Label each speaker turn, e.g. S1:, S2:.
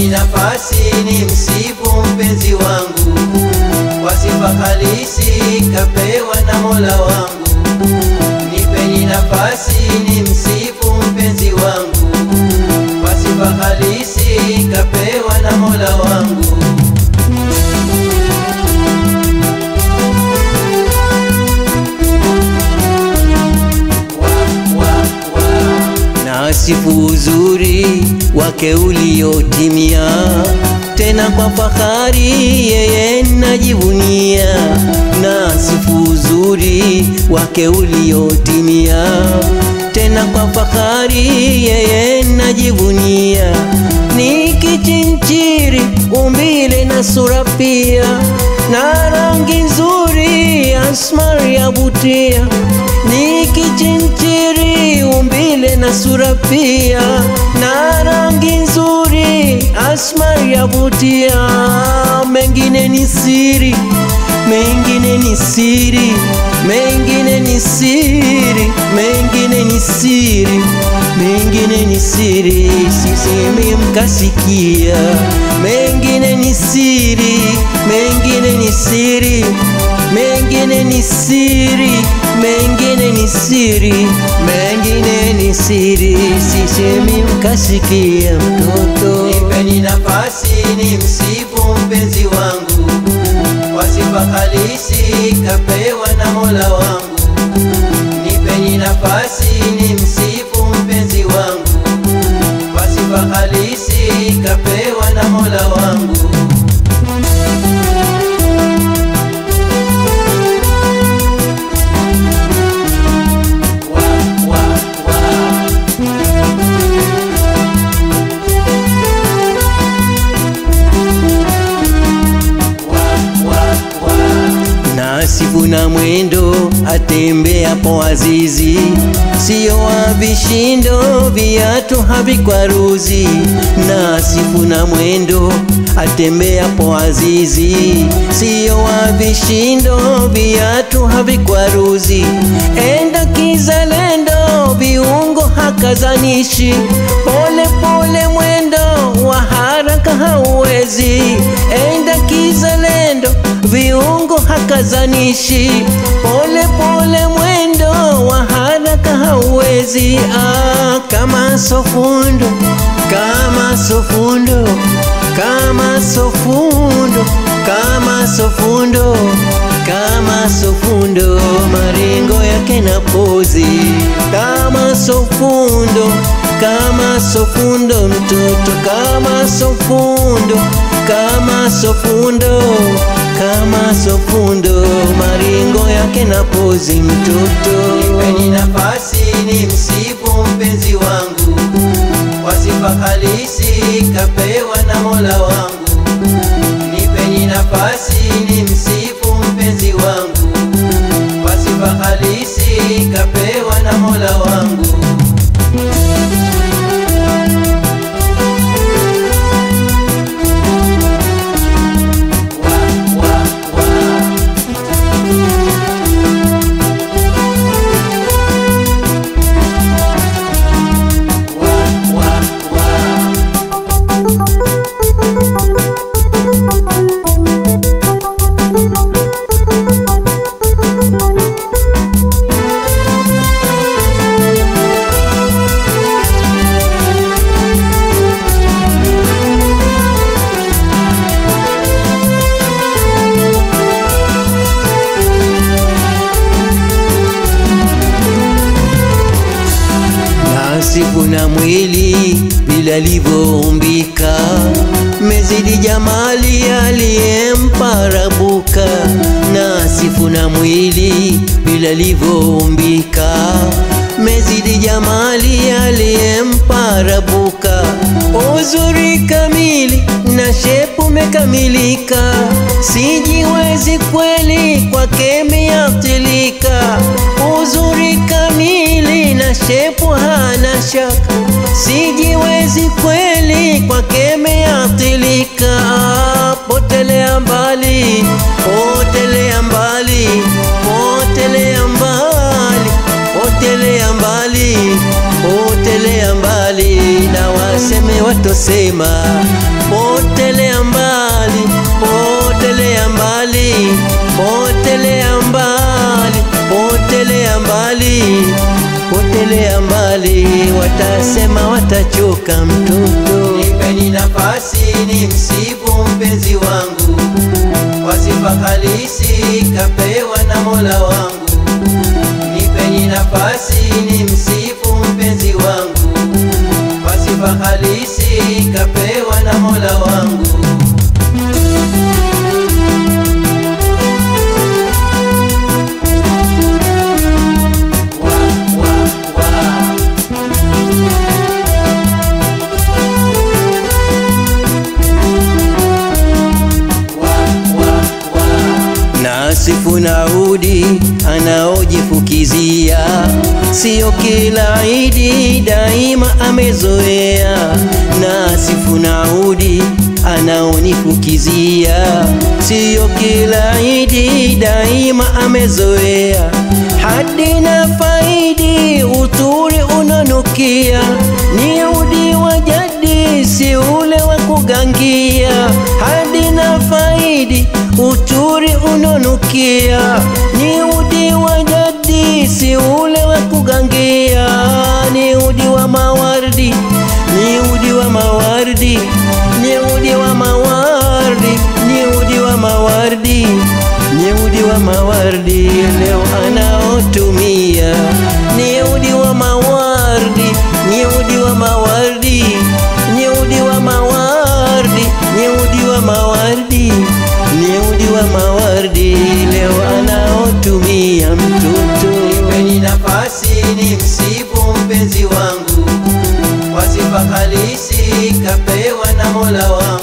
S1: nipeni nafasi ni msifu mpenzi wangu kwa sifa halisi kapewa na Mola wangu. Nipeni nafasi ni msifu mpenzi wangu kwa sifa halisi kapewa na Mola wangu. Wa, wa, wa. Nasifu uzuri wake uliotimia, tena kwa fahari yeye najivunia. Nasifu uzuri wake uliotimia, tena kwa fahari yeye najivunia. Ni kichinchiri umbile na sura pia, na rangi nzuri asmari yavutia. Ni kichinchiri umbile na sura pia, na rangi nzuri asmari yavutia. Mengine ni siri, mengine ni siri, mengine ni siri, mengine ni siri, mengine ni siri, sisemi mkasikia. Mengine ni siri, mengine ni siri, mengine ni siri, mengine ni siri, mengine ni siri, sisemi mkasikia. Mtoto, nipeni nafasi ni msifu mpenzi wangu kwa sifa halisi kapewa na Mola wangu. Nipeni nafasi ni msifu mpenzi wangu kwa sifa halisi kapewa na Mola wangu. Wa, wa, wa. Nasifu na mwendo atembeapo azizi, sio wa vishindo, viatu havikwaruzi. Nasifu na mwendo atembeapo azizi, sio wa vishindo, viatu havikwaruzi. Enda kizalendo, viungo hakazanishi, pole pole mwendo wa haraka hauwezi. Enda kizalendo viungo hakazanishi, pole pole mwendo wa haraka hauwezi. Ah, kama sofundo, kama sofundo, kama sofundo, kama sofundo, kama sofundo, maringo yake na pozi kama sofundo, kama sofundo, mtoto kama sofundo, kama sofundo kama sofundo maringo yake na pozi mtoto. Nipeni nafasi ni msifu mpenzi wangu kwa sifa halisi kapewa na Mola wangu. Nipeni nafasi ni msifu mpenzi wangu kwa sifa halisi kapewa na Mola wangu. Wa, wa, wa. Wa, wa, wa. Nasifu na mwili bila livyoumbika, mezidi jamali aliyempa Rabuka. Nasifu na mwili bila livyoumbika, mezidi jamali aliyempa Rabuka. Uzuri kamili na shepu mekamilika, sijiwezi kweli kwake meathirika. Uzuri kamili na shepu hana shaka, sijiwezi kweli kwake meathirika. Potelea mbali, potelea mbali, potelea mbali, potelea mbali, potelea mbali na waseme watosema potelea mbali, potelea mbali, potelea mbali, potelea mbali, potelea mbali, watasema watachoka mtoto.
S2: Nipeni nafasi ni msifu mpenzi wangu, kwa sifa halisi kapewa na Mola wangu. Nipeni nafasi ni msifu mpenzi wangu, kwa sifa halisi kapewa na Mola wangu. Wa, wa, wa. Wa, wa, wa.
S1: Nasifu Naudi anaojifukizia, sio kila Idi daima amezoea. Nasifu Naudi anaonifukizia, sio kila Idi daima amezoea. Hadi na faidi uturi unanukia, ni udi wa jadi, si ule wa kugangia. Hadi na faidi uturi unonukia, ni udi wa jadi, si ule wa kugangia. Ni udi wa mawardi, ni udi wa mawardi, ni udi wa mawardi, ni udi wa mawardi, ni udi wa mawardi, leo anaotumia ni udi wa mawardi, ni udi wa mawardi, ni udi wa mawardi, ni udi wa mawardi, ni udi wa mawardi, leo anaotumia mtoto.
S2: Nipeni nafasi ni msifu mpenzi wangu, kwa sifa halisi kapewa na Mola wangu.